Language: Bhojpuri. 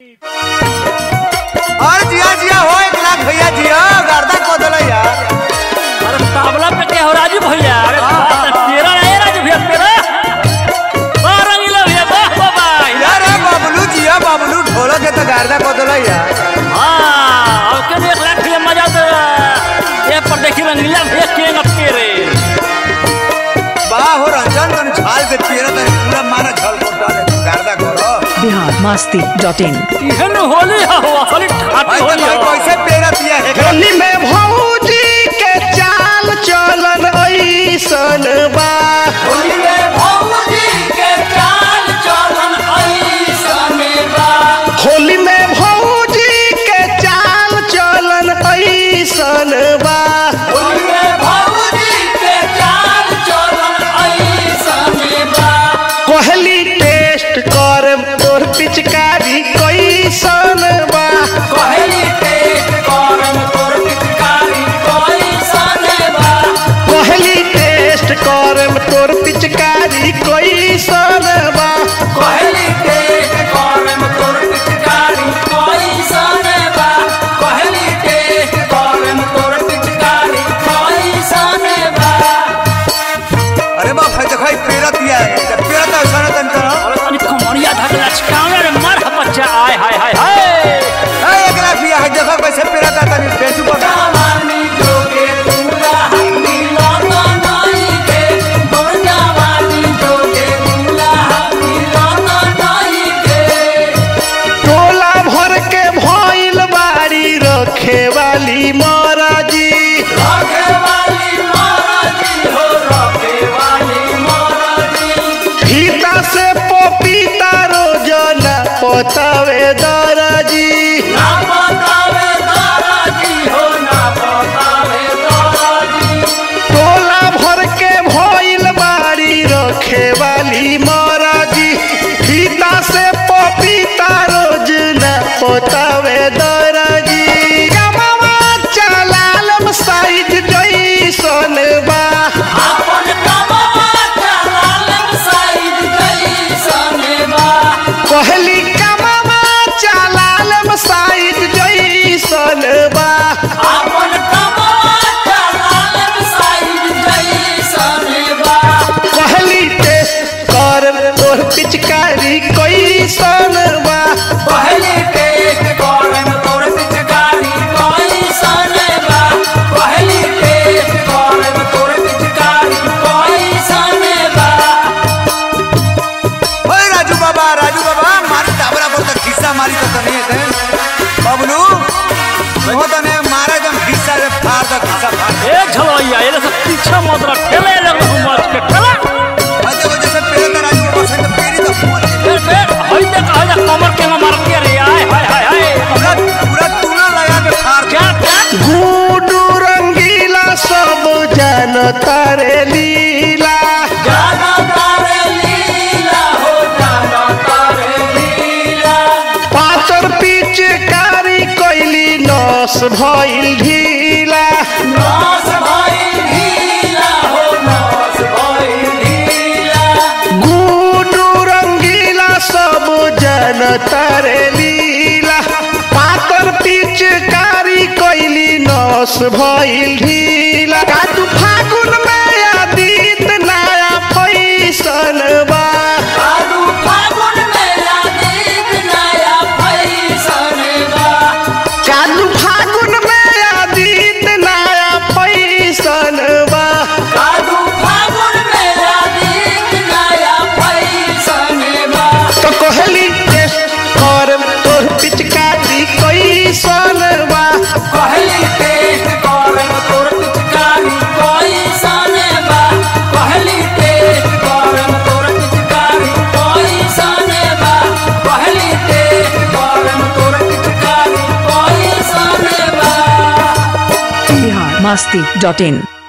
और जिया जिया हो एक लाख भैया जिया गर्दा को दल यार अरे तावला पे क्या हो राजू भैया अरे बात है, तेरा है राजू भैया तेरा वाह रंगीला भैया वाह बाबा यार ए बाबलू जिया बाबलू ढोलक के तो गर्दा को दल यार हाँ अब के एक लाख भैया मजा तो ये पर देखी रंगीला भैया के न तेरे बा हो रंजन मन छाल के तेरा तने पूरा मारा छल को डाले गर्दा करो बिहार मस्ती डॉट इन इहन होली हो असली ठाटी भाई तो होली भाई हो कैसे पेरा पिया है होली में भौजी के चाल चलन ऐसन बा होली में भौजी के चाल चलन ऐसन बा होली में भौजी के चाल चलन ऐसन बा होली में भौजी के चाल चलन ऐसन बा कहली टेस्ट कर तोर पिचकारी कैसन बा कहली टेस्ट करम तोर पिचकारी कैसन बा कहली टेस्ट कर तोर पिचकारी कैसन बा कहली टेस्ट करम तोर पिचकारी कैसन बा कहली टेस्ट करम तोर पिचकारी कैसन बा अरे बाप है देखो पेरत दिया है पेरत है सर तन करो अरे तनी कमरिया धकला चिकावने रे मार हा बच्चा आय हाय हाय हाय ए एक लाख दिया है देखो कैसे पेरत है तनी पेटू पर जवानी जोगे तुला हनी लाना नाई के मोर जवानी जोगे तुला हनी लाना नाई के टोला भर के भइल बाड़ी रखे वाली महाराजी रखे वाली महाराजी हो रखे वाली महाराजी फीता से पपीता रोजाना पतावे दराजी ना बतावे दाराजी हो ना बतावे दाराजी टोला भर के भइल बाड़ी रखे वाली महाराजी फीता से पपीता रोजना पतावे दराजी गमावा चलालम साइज जैसन बा अपन कमवा चलालम साइड जैसन बा कहली कमावा चलालम साइज जैसन बा अपन कमवा चलालम साइड जैसन बा कहली टेस्ट कर तोर पिचकारी कैसन बा पहले टेस्ट करम तोर पिचकारी कैसन बा पहले टेस्ट करम तोर पिचकारी कैसन बा ओए राजू बाबा राजू बाबा मारी टाबरा पर तक खिस्सा मारी तो तनी है बबलू वो तने मारे जब खिस्सा रे फाड़ द खिस्सा फाड़ ए झलैया ये सब पीछे मत रख ठेले लग मत के ठेला अजय वजह से पेरे त राजू बाबा से तो पेरी तो फोन फिर फिर हई देख हई देख कमर के मार के रे आय हाय हाय हाय पूरा पूरा तूना लगा के फाड़ क्या क्या गुडू रंगीला सब जानता रे लीला जाना तारे लीला हो जाना तारे लीला पातर पिचकारी कैली नस भइल ढीला नास भाई ढीला हो नास भाई ढीला गुडू रंगीला सब जानता रे लीला पातर पिचकारी कैली नस भइल ढीला काटू फागुन में आदित नया फैसन बा आलू फागुन में आदित नया फैशन बा चालू फागुन में आदित नया फैसन बा आलू फागुन में आदित नया फैशन बा तो कहली टेस्ट कर तोर पिचकारी कैसन बा पहली टेस्ट करम तोर पिचकारी कैसन बा पहली टेस्ट करम तोर पिचकारी कैसन बा पहली टेस्ट करम तोर पिचकारी कैसन बा बिहार मस्ती डॉट इन